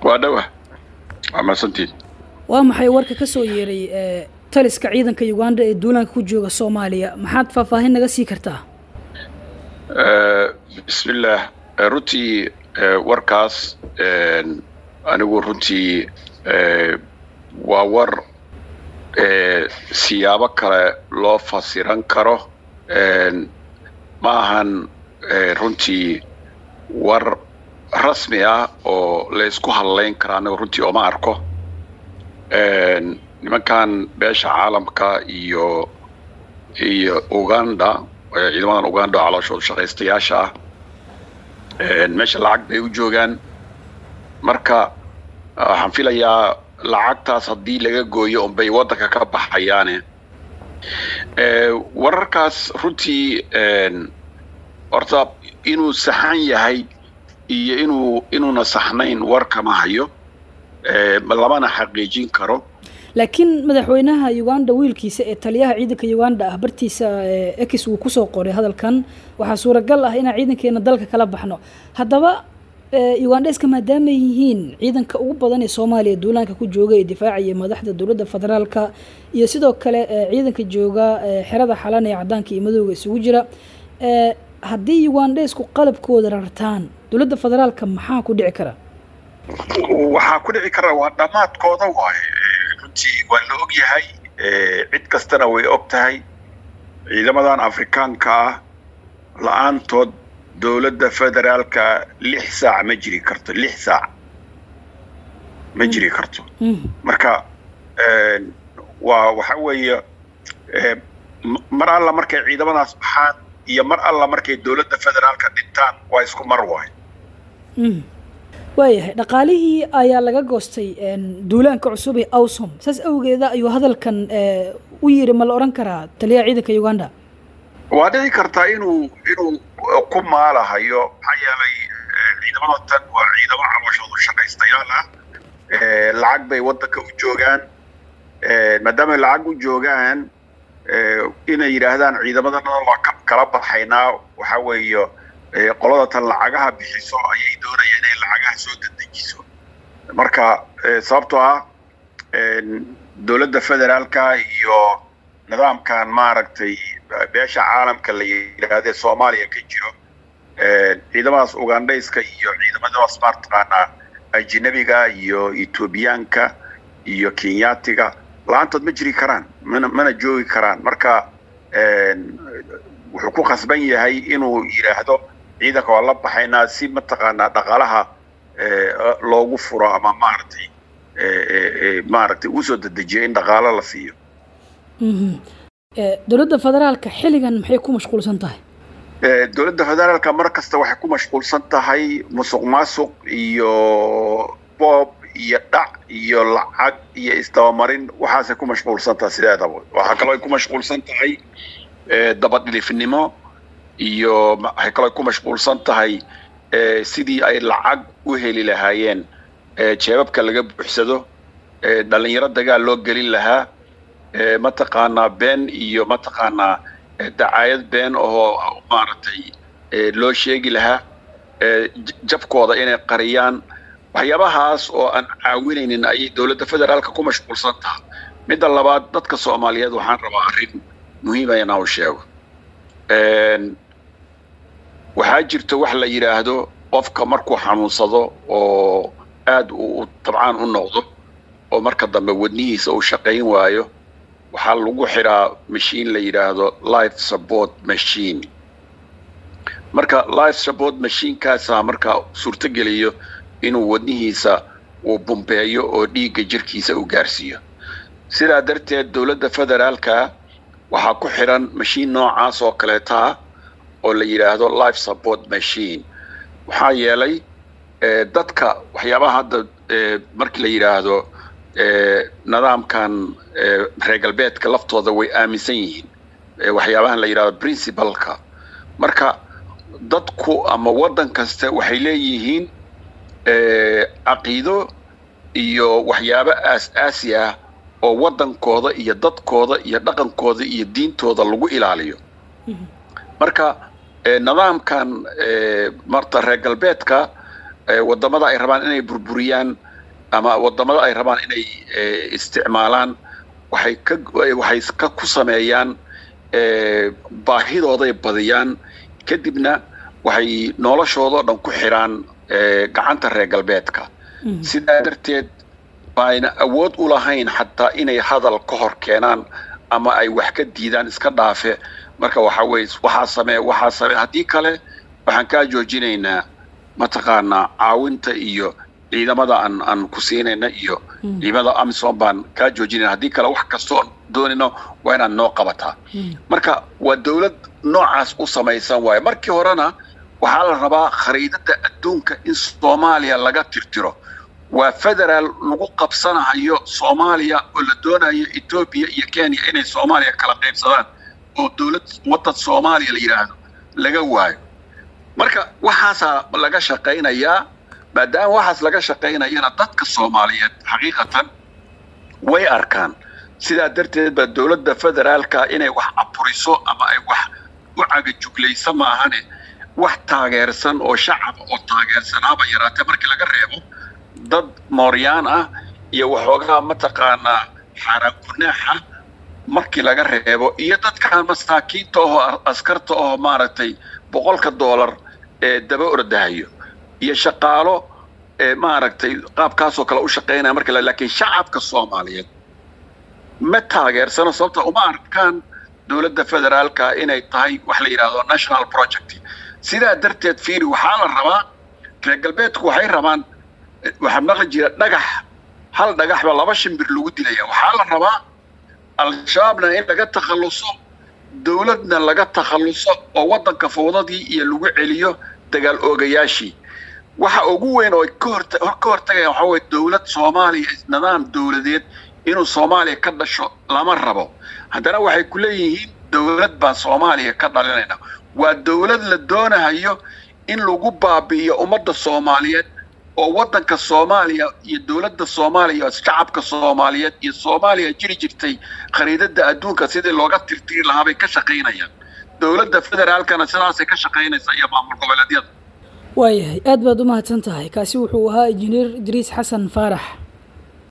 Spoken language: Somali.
waa dhawa waa mahadsantiin waa maxay warka ka soo yeeray taliska ciidanka uganda ee duulaanka ku jooga soomaaliya maxaad faahfaahin naga sii kartaa bismillaah runtii warkaas anigu runtii waa war siyaabo kale loo fasiran karo ma ahan runtii war rasmi ah oo la isku hadlayn kara aniga runtii ooma arko nimankan beesha caalamka iyo iyo uganda ciidamadan uganda oo calooshooda shaqaystayaasha ah meesha lacag bay u joogaan marka waxaan filayaa lacagtaas haddii laga gooyo unbay waddanka ka baxayaane wararkaas runtii horta inuu saxan yahay iyo inuu inuuna saxnayn war kama hayo lamana xaqiijin karo laakiin madaxweynaha uganda wiilkiisa ee taliyaha ciidanka uganda ah bartiisa ex uu kusoo qoray hadalkan waxaa suuragal ah inaan ciidankeena dalka kala baxno haddaba ugandeska maadaamay yihiin ciidanka ugu badan ee soomaaliya duulaanka ku jooga ee difaacaya madaxda dowladda federaalka iyo sidoo kale ciidanka jooga xerada xalan ee cadaanka iyo madowga isugu jira haddii ugandesku qalabkooda rartaan dowladda federaalka maxaa ku dhici kara waxaa ku dhici kara waa dhammaadkooda waaye runtii waa la og yahay cid kastana way og tahay ciidamadan afrikaanka ah la-aantood dowladda federaalka lix saac ma jiri karto lix saac ma jiri karto marka waa waxa weeye mar alla markay ciidamadaas baxaan iyo mar alla markay dowladda federaalka dhintaan waa isku mar waay waayahay dhaqaalihii ayaa laga goostay duulaanka cusub ee awsom saas awgeeda ayuu hadalkan u yiri ma la odhan karaa taliyaha ciidanka uganda waa dhici kartaa inuu inuu ku maalahayo maxaa yeelay ciidamada tan waa ciidamo calooshoodu shaqaystayaal ah lacag bay waddanka u joogaan maadaamay lacag u joogaan inay yidhaahdaan ciidamadana waa ka kala baxaynaa waxa weeye qolada tan lacagaha bixiso ayay doonayaan inay lacagaha soo dedejiso marka sababtoo ah dowladda federaalka iyo nidaamkan maaragtay beesha caalamka la yidhaahde soomaaliya ka jiro ciidamadaas ugandhayska iyo ciidamadaas maartaqaanaa ajinabiga iyo etoobiyaanka iyo kenyaatiga la-aantood ma jiri karaan mana mana joogi karaan marka wuxuu ku khasban yahay inuu yidhaahdo ciidanka waa la baxaynaa si mataqaanaa dhaqaalaha loogu furo ama maaragtay maaragtay usoo dedejiyo in dhaqaalo la siiyo dowladda federaalka xilligan maxay ku mashquulsan tahay dowladda federaalka mar kasta waxay ku mashquulsan tahay musuq maasuq iyo boob iyo dhac iyo lacag iyo isdabamarin waxaasay ku mashquulsan tahay sideedaba waxaa kaloo ay ku mashquulsan tahay dabadhilifnimo iyo waxay kaloo ay ku mashquulsan tahay sidii ay lacag u heli lahaayeen jeebabka laga buuxsado dhalinyaro dagaal loo gelin lahaa mataqaanaa been iyo mataqaanaa dacaayad been oo maaragtay loo sheegi lahaa jabkooda inay qariyaan waxyaabahaas oo aan caawinaynin ayay dowladda federaalka ku mashquulsan taha midda labaad dadka soomaaliyeed waxaan rabaa arrin muhiima inaa u sheego waxaa jirta wax la yidhaahdo qofka markuu xanuunsado oo aad uu dabcaan u noqdo oo marka dambe wadnihiisa uu shaqayn waayo waxaa lagu xiraa mashiin la yidhaahdo life support machine marka life support machiinkaasa markaa suurtogeliyo inuu wadnihiisa uu bumbeeyo oo dhiigga jirkiisa u gaarsiiyo sidaa darteed dowladda federaalka waxaa ku xiran mashiin noocaas oo kaleeta ah oo la yidhaahdo life support machine waxaa yeelay dadka waxyaabaha hadda markii la yidhaahdo nidaamkan reer galbeedka laftooda way aaminsan yihiin waxyaabahan la yidhahdo principalka marka dadku ama waddan kasta waxay leeyihiin caqiido iyo waxyaabo aas-aasi ah oo waddankooda iyo dadkooda iyo dhaqankooda iyo diintooda lagu ilaaliyo marka nidaamkan marta reer galbeedka waddamada ay rabaan inay burburiyaan ama wadamada ay rabaan inay isticmaalaan waxay ka waxay ka ku sameeyaan baahidooday badiyaan kadibna waxay noloshoodao dhan ku xidhaan gacanta reer galbeedka sidaa darteed baayna awood u lahayn xataa inay hadal ka hor keenaan ama ay wax ka diidaan iska dhaafe marka waxa weye waxaa samee waxaa samee haddii kale waxaan kaa joojinaynaa mataqaanaa caawinta iyo ciidamada aan aan ku siinayna iyo ciidamada amisom baan kaa joojinayna haddii kale wax kastoon doonayno waa inaad noo qabataa marka waa dawlad noocaas u samaysan waayo markii horena waxaa la rabaa khariidada adduunka in soomaaliya laga tirtiro waa federaal lagu qabsanayo soomaaliya oo la doonayo etoobiya iyo kenya inay soomaaliya kala qaybsadaan oo dowlad waddan soomaaliya la yidhaahdo laga waayo marka waxaasaa laga shaqaynayaa maadaama waxaas laga shaqaynayana dadka soomaaliyeed xaqiiqatan way arkaan sidaa darteed baa dowladda federaalka inay wax aburiso ama ay wax u cagajuglaysa maahane wax taageersan oo shacaba oo taageersanaaba yaraatee markii laga reebo dad mooryaan ah iyo waxoogaa mataqaanaa xaaraan gunaaxa markii laga reebo iyo dadkan masaakiinta oo askarta oo maaragtay boqolka doolar ee daba ordahayo iyo shaqaalo ee maaragtay qaabkaasoo kale u shaqaynaya marka laakiin shacabka soomaaliyeed ma taageersano sababta uma arkaan dowladda federaalka inay tahay wax la yidhaahdo national project sidaa darteed fiiri waxaa la rabaa reer galbeedku waxay rabaan waxaa maqli jira dhagax hal dhagaxba laba shimbir lagu dilaya waxaa la rabaa al-shabaabna in laga takhalluso dowladna laga takhalluso oo waddanka fawdadii iyo lagu celiyo dagaal oogayaashii waxa ugu weyn oo ka hortagaya waxaa weye dowlad soomaaliya nidaam dowladeed inuu soomaaliya ka dhasho lama rabo haddana waxay ku leeyihiin dowlad baan soomaaliya ka dhalinayna waa dowlad la doonahayo in lagu baabi'iyo ummadda soomaaliyeed oo waddanka soomaaliya iyo dowladda soomaaliya shacabka soomaaliyeed iyo soomaaliya jiri jirtay khariidada adduunka sidii looga tirtiri lahaa bay ka shaqaynayaan dowladda federaalkana sidaasay ka shaqaynaysaa iyo maamul goboleedyada waayahay aad baad u mahadsan tahay kaasi wuxuu ahaa injineer idriis xasan faarax